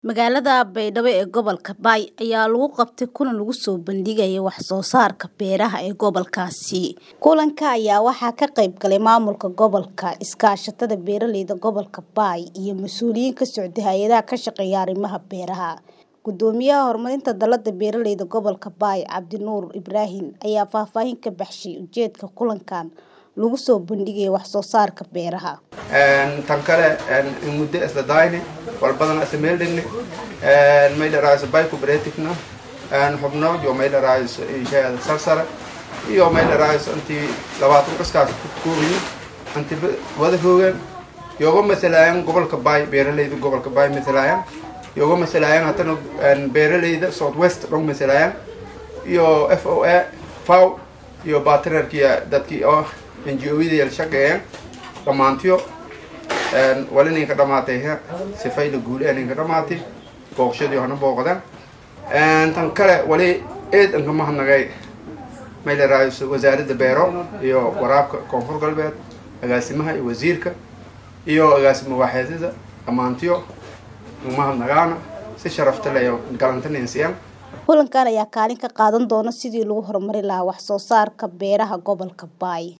Magaalada Baydhabo ee gobolka Bay ayaa lagu qabtay kulan lagu soo bandhigayay wax soo saarka beeraha ee gobolkaasi. Kulanka ayaa waxaa ka qayb galay maamulka gobolka, iskaashatada beeralayda gobolka Bay iyo mas'uuliyiin ka socday hay'adaha ka shaqeeya arrimaha beeraha. Gudoomiyaha horumarinta dalada beeralayda gobolka Bay, Cabdinuur Ibraahin ayaa faahfaahin ka baxshay ujeedka kulankan lagu soo bandhigayay wax soo saarka beeraha. tan kale in muddo isla daayni wal badan isla meel dhigni may dharaayo bay cooperative-na xubno iyo may dharaayo inshaada sarsare iyo may dharaayo intii labaatan qaskaas ku koobayo inti wada hoogaan yoga matalaayaan gobolka bay beeralayda gobolka bay matalaayaan yoga matalaayaan haddana beeralayda south west dhong matalaayaan iyo f o a faw iyo partnerkii dadkii oo NGO-yada la shaqeeyaan dhammaantiyo wali ninka dhamaatay sifayla guul ee ninka dhamaatay booqashadii hana booqdaan tan kale wali eed anka mahadnagay may la raayso wasaaradda beero iyo waraabka koonfur galbeed agaasimaha iyo wasiirka iyo agaasimo waaxeedada dhammaantiyo mahadnagaana si sharafta leh galantaneensiyaan Kulankan ayaa kaalin ka qaadan doona sidii lagu horumarin lahaa wax soo saarka beeraha gobolka Bay.